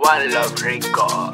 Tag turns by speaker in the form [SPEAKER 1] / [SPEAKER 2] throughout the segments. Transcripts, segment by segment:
[SPEAKER 1] One Love Record.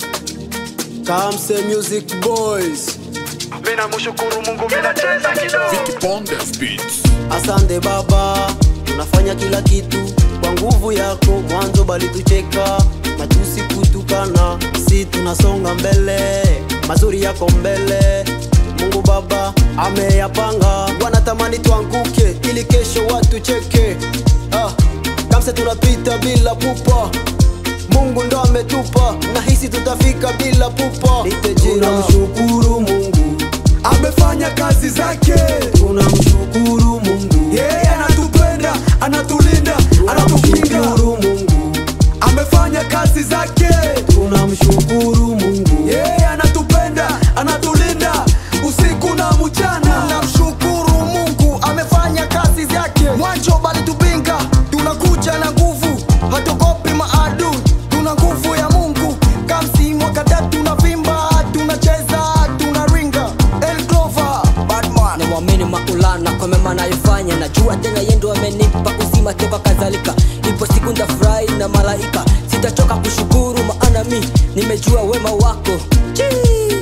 [SPEAKER 2] Kamse Music Boys.
[SPEAKER 1] Mina mshukuru Mungu, mina cheza kidogo.
[SPEAKER 3] Pondes Beats.
[SPEAKER 2] Asante Baba, unafanya kila kitu kwa nguvu yako. Mwanzo bali tucheka na tusikutukana, si tunasonga mbele, mazuri yako mbele. Mungu Baba ameyapanga, wanatamani tuanguke ili kesho watu cheke. Ah, Kamse tunapita bila pupa Mungu ndo ametupa, nahisi tutafika bila pupa. Tunamshukuru Mungu,
[SPEAKER 4] amefanya kazi zake
[SPEAKER 2] tunamshukuru Mungu,
[SPEAKER 4] yeye anatupenda anatulinda anatukinga
[SPEAKER 2] tunamshukuru Mungu,
[SPEAKER 4] amefanya kazi zake
[SPEAKER 2] tunamshukuru Mungu,
[SPEAKER 4] yeye anatupenda anatulinda usiku na mchana
[SPEAKER 5] tunamshukuru mungu amefanya kazi zake mwanzo bali tupinga tunakuja na nguvu hatokopi maadui tuna nguvu ya mungu kamsi mwaka tatu tunavimba tunacheza tunaringa El Clover, Batman.
[SPEAKER 6] namwamini maulana kwa mema anayofanya najua tena yendo amenipa uzima toka kadhalika ipo siku ndafurahi na malaika sitachoka kushukuru maana mi nimejua wema wako Chii.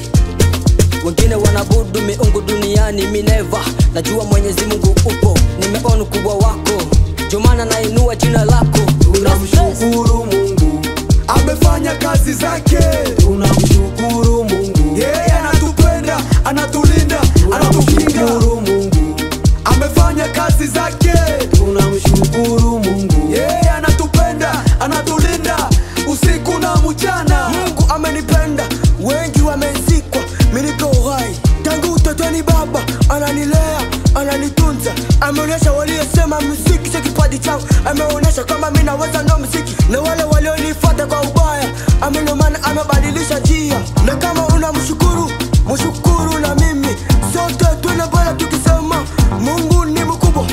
[SPEAKER 6] wengine wanabudu miungu duniani mineva najua mwenyezi mungu upo nimeona ukubwa wako jomana nainua jina lako
[SPEAKER 2] tunamshukuru Mungu,
[SPEAKER 4] amefanya kazi zake
[SPEAKER 2] tunamshukuru Mungu,
[SPEAKER 4] yeye anatupenda anatulinda anatukinga
[SPEAKER 2] tunamshukuru Mungu,
[SPEAKER 4] amefanya kazi zake
[SPEAKER 2] tunamshukuru Mungu,
[SPEAKER 4] yeye anatupenda anatulinda usiku na mchana
[SPEAKER 5] mungu amenipenda wengi wamezikwa miniko uhai tangu utotoni baba ananilea ananitunza ameonyesha waliosema muziki sio kipaji changu ameonyesha kwamba mi naweza ndo muziki na wale walionifuata kwa ubaya amenomana amebadilisha njia na kama unamshukuru mshukuru na mimi sote twende mbele tukisema mungu ni mkubwa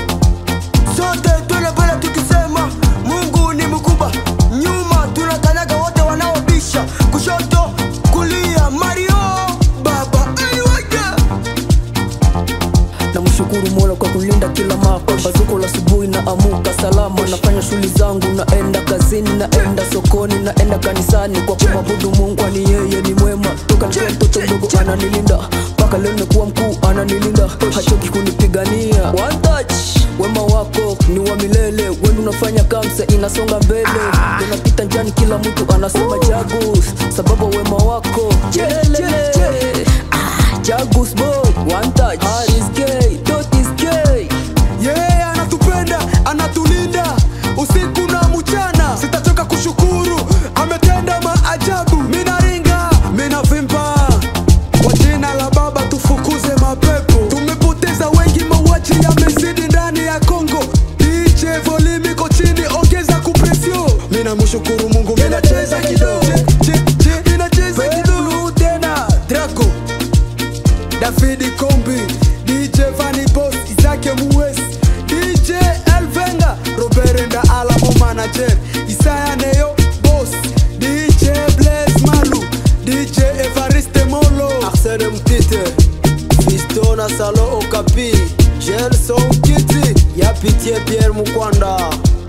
[SPEAKER 5] sote twende mbele tukisema mungu ni mkubwa nyuma tunakanyaga wote wanaobisha kushoto kulia mario baba aiwaja
[SPEAKER 6] namshukuru mola kwa kulinda kila mapa bazuko la asubuhi na amuka salama nafanya shughuli zangu naenda kazini naenda sokoni naenda kanisani kwa kumwabudu mungu ani yeye ni mwema toka nikiwa mtoto mdogo ananilinda mpaka leo nimekuwa mkuu ananilinda hachoki kunipigania One touch wema wako ni wa milele wenu unafanya kamsa inasonga mbele unapita njani kila mtu anasema jagus sababu wema wako Jelele. Ah, jagus boy one touch Haris gay dot is gay
[SPEAKER 4] yeye anatupenda anatulinda usiku na mchana sitachoka kushukuru ametenda maajabu minaringa minavimba kwa jina la baba tufukuze mapepo tumepoteza wengi mauaji yamezidi ndani ya kongo dj volimi iko chini ongeza kupresio minamshukuru mungu minacheza kidogo Je, je, minacheza kidogo tena drago Davidi Kombi, DJ Vanny Boss, Isake Muwes, DJ Elvenga, Robert Nda Alamo Manager, Isaya Neo Boss, DJ Blaze Malu, DJ Evariste Molo.
[SPEAKER 2] Arsene Mtite, Fisto na Salo Okapi, Gelson Kiti, ya Pitié Pierre Mukwanda.